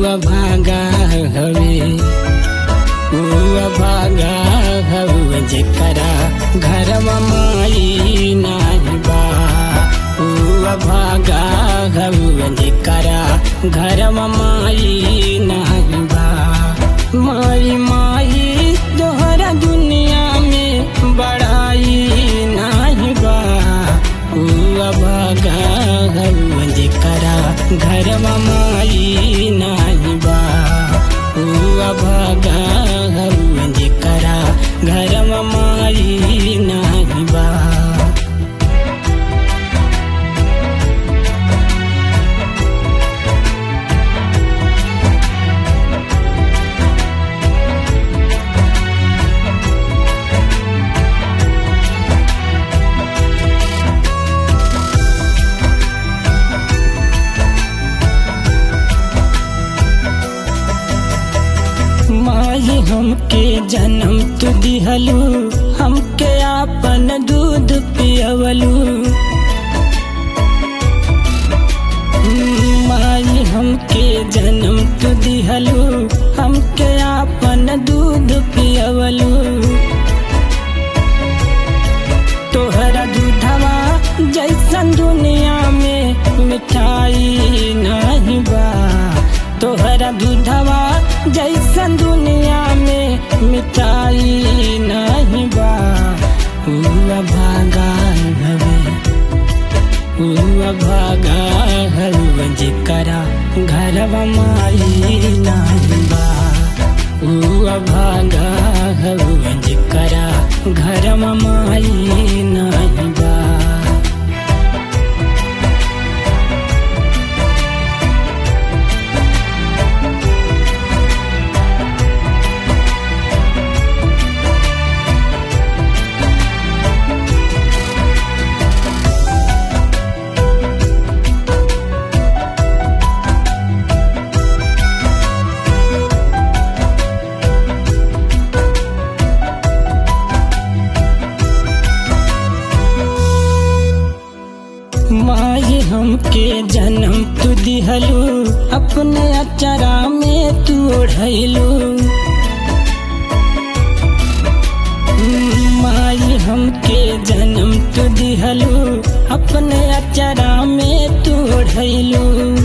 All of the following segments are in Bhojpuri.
भागा हवे ऊ भागा हवे जेकरा घरवा माई नाही बा ऊ भागा हवे जेकरा घरवा माई नाही बा माई माई तोहरा दुनिया में बड़ाई नाही बा ऊ भागा हवे जेकरा घरवा माई नाही बा ऊ भागा हवे जेकरा घरवा माई नाही बा माई हमके जन्म तू दिहलू हमके आपन दूध पियवलू माई हमके जन्म तू दिहलू हमके आपन दूध पियवलू तोहरा दूधवा जैसन दुनिया में मिठाई नहीं बा तोहरा दूधवा जैसन दुनिया में मिठाई नहीं बा हुआ भागा हवे हुआ भागा हवे जेकरा घरवा माई नहीं बा हुआ भागा हवे जेकरा घरवा माई नहीं बा माई हमके जन्म तू दिहलू अपने अचरा में तू ओढ़लू माई हमके जन्म तू दिहलू अपने अचरा में तू ओढ़लू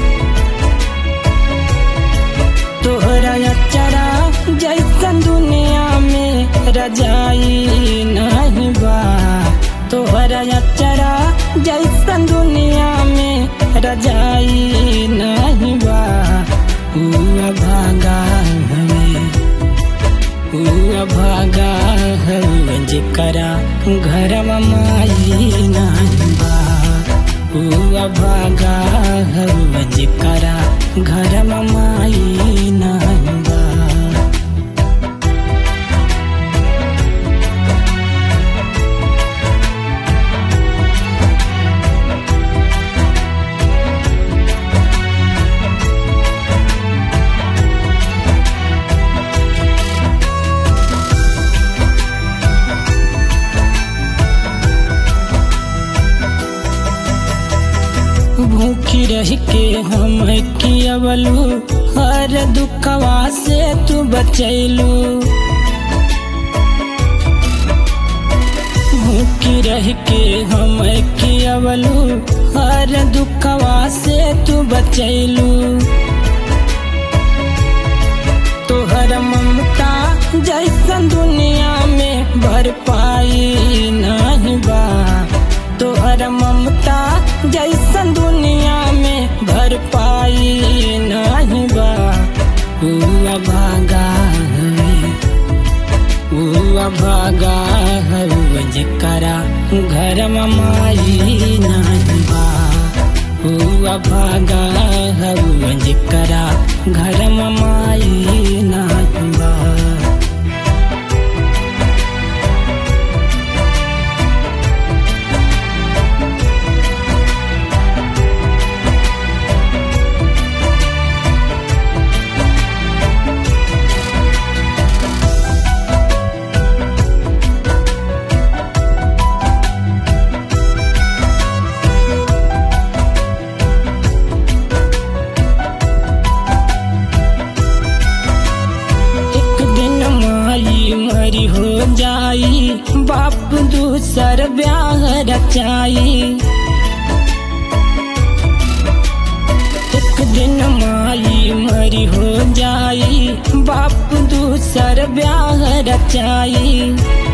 तोहरा अचरा जैसन दुनिया में रजाई नहीं बा तोहरा अचरा जैसन दुनिया में रजाई नहीं बा हुआ भागा हवे हुआ भागा हवे जेकरा घरवा माई नहीं बा हुआ भागा हवे जेकरा घरवा माई नहीं बा भूखी रह के हम कियवलू हर दुखवा से तू बचैलू भूखी रह के हम कियवलू हर दुखवा से तू बचैलू तोहर ममता जैसन दुनिया में भर पाई नहीं बा तोहर ममता जैसन दुनिया में भर पाई नहीं बा हुआ भागा हवे हुआ भागा हवे जेकरा घरवा माई नहीं बा हुआ भागा हवे जेकरा घरवा माई नहीं बा जाई बाप दूसर ब्याह रचाई एक दिन माई मरी हो जाई बाप दूसर ब्याह रचाई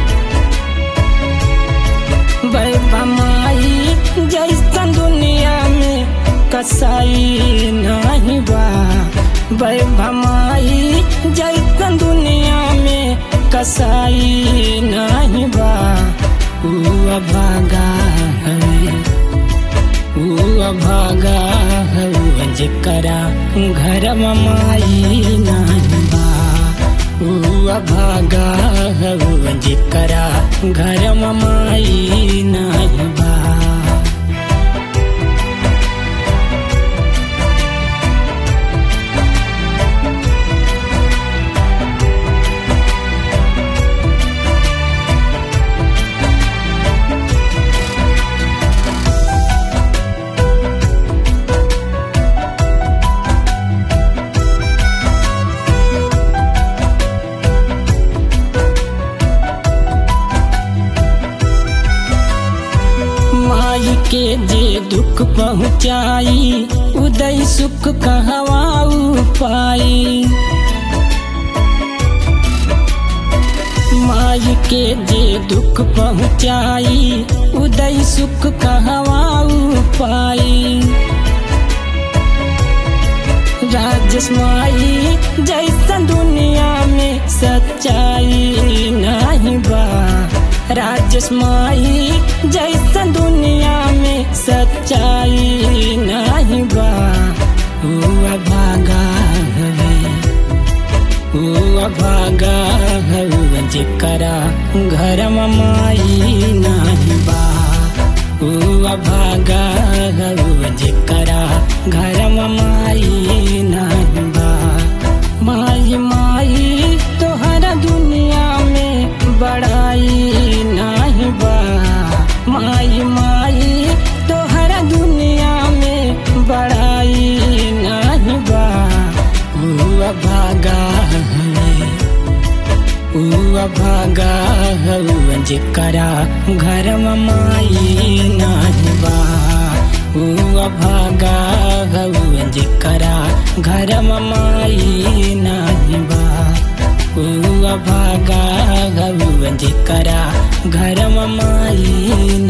बैबा माई जैसन दुनिया में कसाई नहीं बा बैबा माई जैसन दुनिया में कसाई नहीं बा ऊ अभागा है ऊ अभागा है जेकरा घर माई नहीं बा ऊ अभागा है जेकरा घर माई नहीं बा माई के जे दुख पहुँचाई उदय सुख कहवाऊ पाई माई के जे दुख पहुँचाई उदय सुख कहवाऊ पाई राजस माई जैसन दुनिया में सच्चाई नहीं बा राजस माई जैसन दुनिया में सच्चाई नहीं बा हुआ भागा हवे हुआ भागा हवे जेकरा घर माई नहीं बा हुआ भागा हवे जेकरा घर माई नहीं बा माई माई तोहरा दुनिया में बड़ाई नहीं बा माई माई तोहरा दुनिया में बड़ाई नहीं बा हुआ भागा हवे हुआ भागा हवे जेकरा घर माई नहीं बा हुआ भागा हवे जेकरा घर माई नहीं बा हुआ भागा हवे जेकरा घर माई